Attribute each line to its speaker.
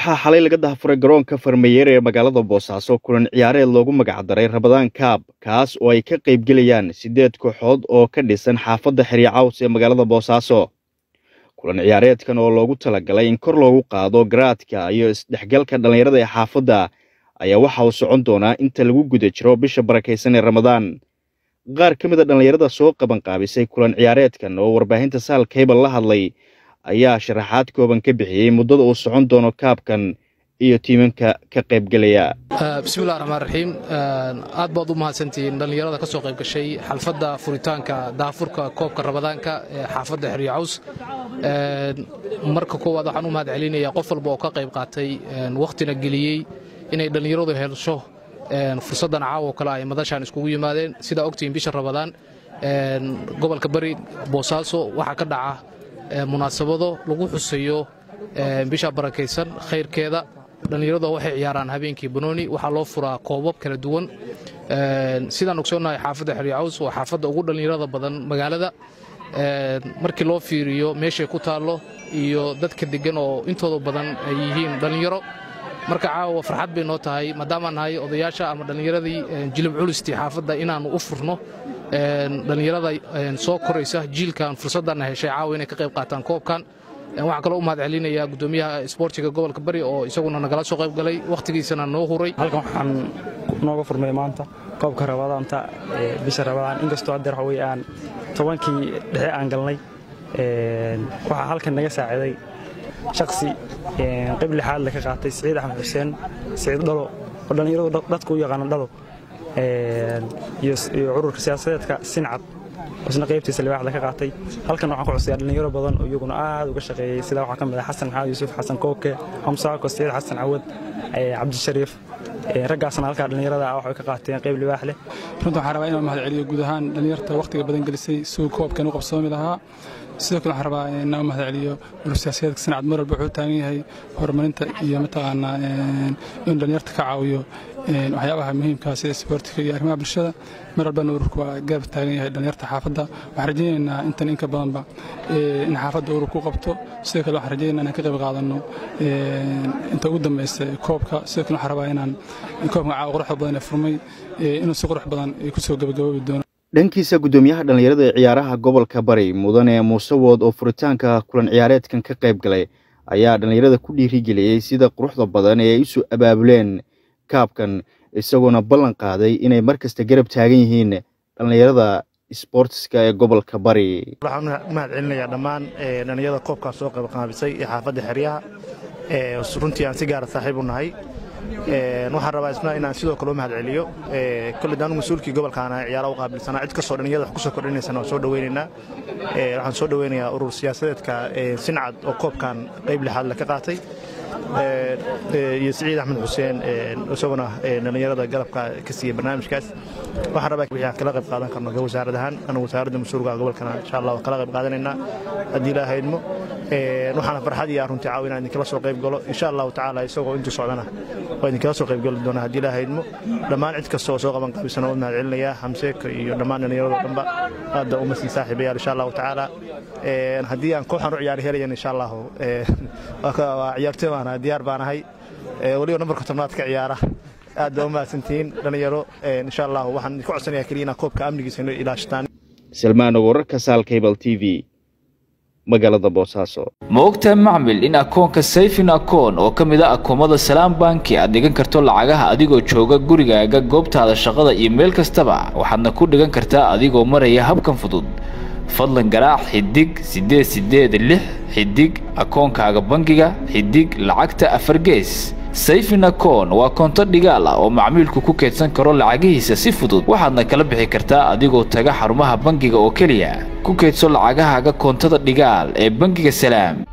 Speaker 1: waxaa xalay laga dahafuray garoonka farmayeer ee magaalada boosaaso kulan ciyaareed loogu magacdaray rabadaan kaab kaas oo ay ka qaybgelayaan siddeed kooxood oo ka dhisan xaafadda xeryacaws ee magaalada boosaaso kulan ciyaareedkan oo loogu talagalay in kor loogu qaado garaadka iyo isdhexgalka dhallinyarada ee xaafadda ayaa waxa uu socon doonaa inta lagu guda jiro bisha barakaysan ee ramadaan qaar ka mid a dhallinyarada soo qabanqaabisay kulan ciyaareedkan oo warbaahinta saal kaybal la hadlay ayaa sharaxaad kooban ka bixiyey muddada uu socon doono kaabkan iyo tiimanka ka qaybgelaya
Speaker 2: bismillahi raxmaan raxiim aad baad u mahadsantihiin dhallinyarada ka soo qayb gashay xalfadda furitaanka daafurka koobka rabadaanka ee xaafadda xeryacaws marka koowaad waxaan u mahad celinayaa qof walba oo ka qayb qaatay wakhtina geliyey inay dhallinyaradu helsho fursaddan caawo kale ay madashaan iskugu yimaadeen sidaa ogtihiin bisha rabadaan gobolka bari boosaaso waxaa ka dhaca munaasabado lagu xusayo bisha barakaysan khayrkeeda dhallinyaradu waxay ciyaaraan habeenkii banooni waxaa loo furaa koobab kala duwan sidaan ogsoonnahay xaafadda xeryacaws waa xaafadda ugu dhallinyarada badan magaalada markii loo fiiriyo meeshay ku taallo iyo dadka deggan oo intooda badan ay yihiin dhallinyaro marka caawa farxad bay noo tahay maadaamaan nahay odayaasha ama dhallinyaradii jilib culistii xaafadda inaannu u furno dhallinyarada soo koraysa jiilkan fursaddanna heshay caawa inay ka qayb qaataan koobkan waxaan kaloo u mahad celinayaa guddoomiyaha isboortiga gobolka bari oo isaguna nagala soo qayb galay wakhtigiisana noo huray
Speaker 3: halkan waxaan nooga furmay maanta koobka rabadaanta bisha rabadaan inkastoo haddeer waxa weye aan tobankii dhexe aan galnay waxaa halkan naga saaciday shaksi qayb lixaad le ka qaatay siciid axmed xuseen siciid dhalo oo dhallinyaradu dadka u yaqaano dhalo iyo cururka siyaasadeedka sincad isna qaybtiisa libaaxda ka qaatay halkan waxaan ku cusayaa dhallinyaro badan oo iyaguna aad uga shaqeeyey sidaa waxaa ka mid ah xasan maxamed yuusuf xasan kooke xamsaako saciid xasan cawad cabdishariif raggaasna halkaa dhallinyarada ah waxay ka qaateen qayb libaax leh
Speaker 4: runta waxaan rabaa inaan mahad celiyo guud ahaan dhallinyarta wakhtiga badan gelisay suu koobkan u qabsoomi lahaa sidoo kale waxaan rabaa inaan u mahad celiyo urur siyaasadeedka sincad mar walba wuxuu taagan yahay horumarinta iyo mataqaanaa inuu dhallinyarta ka caawiyo waxyaabaha muhiimkaa sida isboortiga iyo arrimaha bulshada mar walbana ururku waa garab taagan yahay dhallinyarta xaafadda waxaan rajaynaynaa intan inka badanba in xaafadda ururku qabto sidoo kale waxaan rajaynaa inaan ka qayb qaadanno inta ugu dambaysa koobka sidoo kale waxaan rabaa inaan koobka caawa quruxda badan ee furmay inuu si qurux badan kusoo gabagaboobi doono
Speaker 1: dhankiisa guddoomiyaha dhallinyarada ee ciyaaraha gobolka bari mudane muuse wood oo furitaanka kulan ciyaareedkan ka qayb galay ayaa dhallinyarada ku dhiirigeliyey sida quruxda badan ee ay isu abaabuleen kaabkan isagoona ballan qaaday inay mar kasta garab taagan yihiin dhallinyarada sboortiska ee gobolka bari
Speaker 5: waxaan u mahad celinayaa dhammaan dhallinyarada koobkaa soo qaybqaabisay ee xaafadda xeryaha runtii aan si gaara saaxiib u nahay waxaan rabaa isna inaan sidoo kale u mahad celiyo kolley daanu mas-uulkii gobolkaana ciyaara u qaabilsanaa cid kastoo dhallinyarada wax ku soo kordhinaysana waan soo dhaweynaynaa waxaan soo dhaweynayaa urur siyaasadeedka sincad oo koobkan qayb lixaad le ka qaatay iyo siciid axmed xuseen isaguna dhallinyarada garabka ka siiyey barnaamijkaas waxaan rabaa wixii aan kala qayb qaadan karno wasaarad ahaan anu wasaaradda mas-uulka gobolkana insha allah kala qayb qaadanaynaa haddii ilaa haydmo waxaana farxad iyo runtii caawi inaan idinkala soo qayb galo insha allahu tacaala isagoo intuu socdana waa idinkala soo qayb gali doona haddii ilaa haydmo dhammaan cid kasta oo soo qaban qaabisana u mahad celinayaa xamseeka iyo dhammaan dhallinyarado dhanba aadda uma sii saaxiibayaal insha allahu tacaala haddii aan kooxan u ciyaari helayan insha allahu waa ciyaartoy baana diyaar baan ahay weliba nambarka tobnaad ka ciyaara aad baa u mahadsantihiin dhallinyaro insha allahu waxaan idinku codsanayaa keliya inaan koobka amnigiisa inoo ilaashataan
Speaker 1: salmaano wararka saal cable t v magaalada boosaaso
Speaker 6: ma ogtahay macmil in akoonka sayfin akoon oo ka mid a akoomada salaam banki aad dhigan karto lacagaha adigoo jooga gurigaaga goobtaada shaqada iyo meel kastaba waxaadna ku dhigan kartaa adigoo maraya habkan fudud fadlan garaac xidig siddeed siddeed lix xidig akoonkaaga bangiga xidig lacagta afar gees sayfin akoon waa koonto dhigaal ah oo macmiilku ku keydsan karo lacagihiisa si fudud waxaadna kala bixi kartaa adigoo taga xarumaha bangiga oo keliya ku keydso lacagahaaga koontada dhigaal ee bangiga salaam